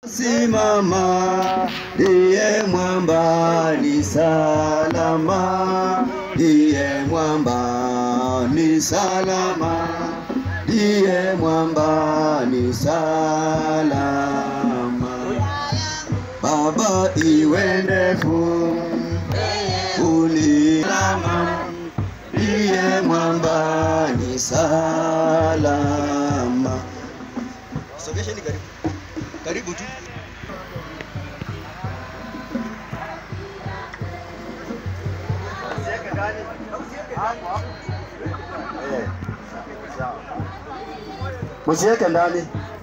Simama, ndiye mwamba ni salama, ndiye mwamba ni salama, ndiye mwamba ni salama. Baba iwe ndefu ulilama, ndiye mwamba ni salama. Sogesheni karibu, karibu tu. Msiweke ndani.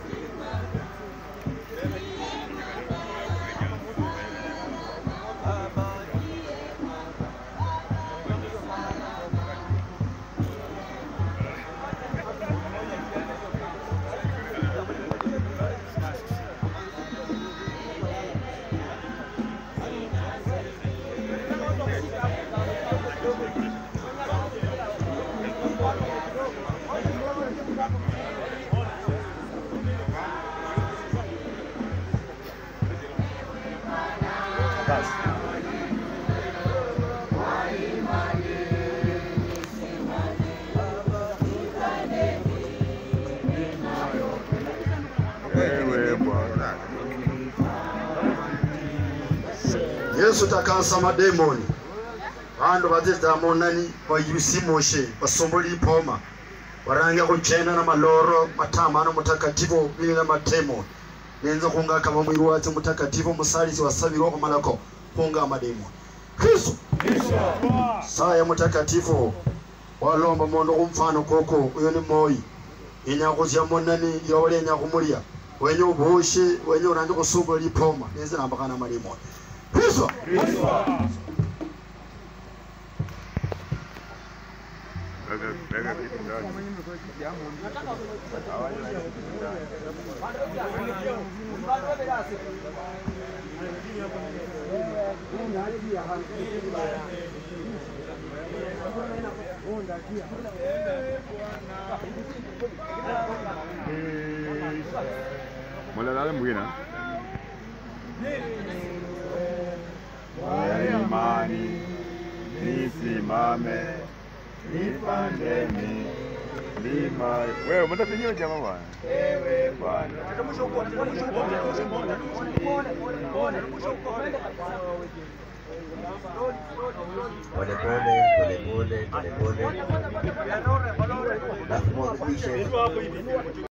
Wewe Bwana. yesu takansa mademoni vandu vadzidza monani vayusimoshe vasomboli ipoma varange kuchena na maloro matamano mutakatifu vili na matemo nenze kunga kama mwiri wace mutakatifu musalisi wasavirwa kumalako kunga mademoni kristu saya mutakatifu walomba mondo kumfano koko uyo ni moyi inyakuzya monani yowole inyakumulya wenye ubushe wenye uranje kusumbula lipoma nenze nambakana mademoni kristu Weka weka kitu ndani. Hawajaweka kitu ndani. Mulala mwina. Kwa imani nisimame nipande milima. Wewe mtapigiwa jamaa bwana. Wewe bwana. polepole polepole polepole na kumhakikisha